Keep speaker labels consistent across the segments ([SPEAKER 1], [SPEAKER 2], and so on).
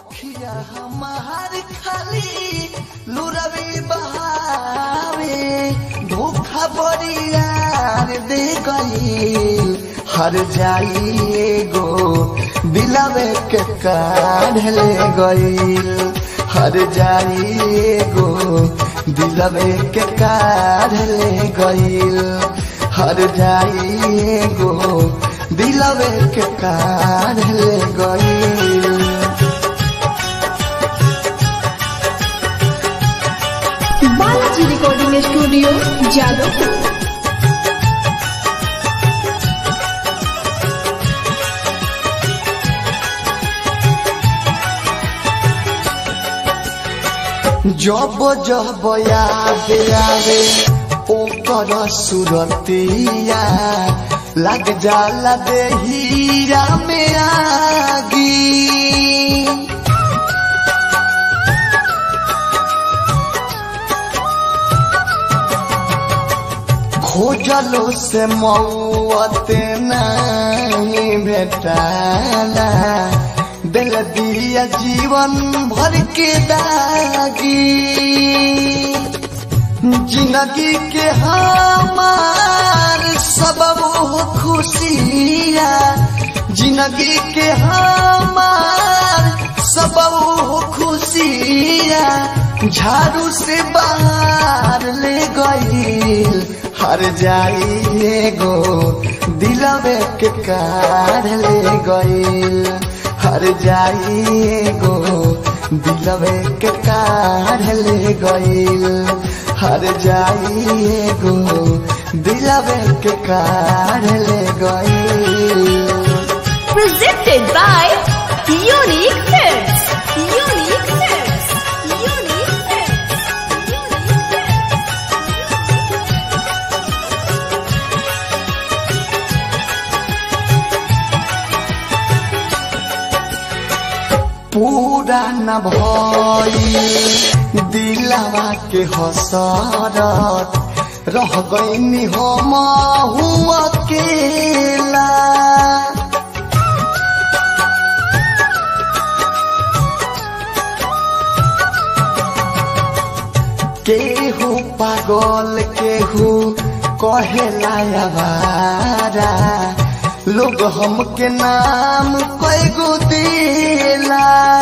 [SPEAKER 1] अखिया हमार खाली लुरवी बहावे धोखा बरियार दे गई हर जाई गो दिलवे के काढ़ ले गईल हर जाई गो दिलवे के काढ़ ले गईल हर जाई गो दिलवे के काढ़ ले गईल
[SPEAKER 2] बालाजी रिकॉर्डिंग स्टूडियो जादवपुर
[SPEAKER 1] जब जब याद आवे ओकर सुरतिया लग जाला देहिया में आगी खोजलो से मौत नहीं भेटाला दिल दिया जीवन भर के दागी जिंदगी के हमार सबब हो खुशिया जिंदगी के हमार सबब हो खुशिया झाड़ू से बाहर ले गईल हर जाई गो दिलवे के कार ले गईल हर जाई गो दिलवे के कार ले गईल हर जाई गो दिलवे के कार ले गईल
[SPEAKER 2] presented by Unique Films. Unique Films. Unique Films. Unique Films.
[SPEAKER 1] पूरा न भइल दिलवा के हसरत रह गईनी हम हुआ अकेला केहू पागल केहू कहेला आवारा लोग हमके नाम कैगो देला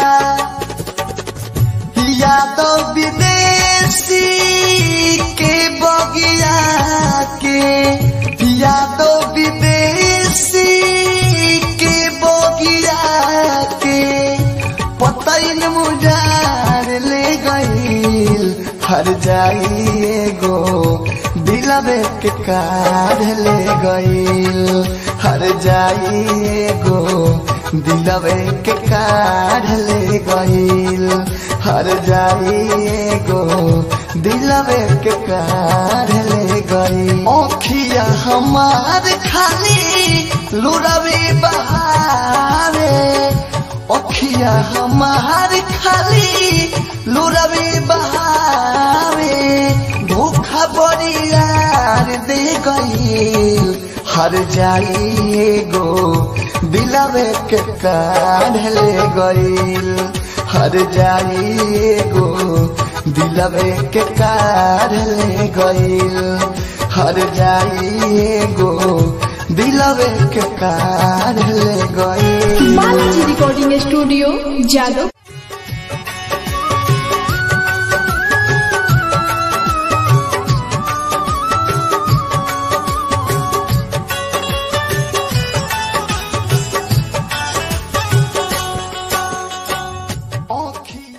[SPEAKER 1] यादव विदेशी के बगिया के यादव विदेशी के बगिया के पतैन मुजार ले गईल हर जाई गो दिलवे के कार ले गईल हर जाई गो दिलवे के कार ले गईल हर जाई गो दिलवे के कार ले गईल ओखिया हमार खाली लुरवे बहारे ओखिया हमार खाली लुरवे बहावे धोखा बरियार दे गईल हर जाई गो दिलवे के काढ़ ले गईल हर जाई गो दिलवे के काढ़ ले गईल हर जाई गो दिलवे के काढ़ ले गईल
[SPEAKER 2] बालाजी रिकॉर्डिंग स्टूडियो जादव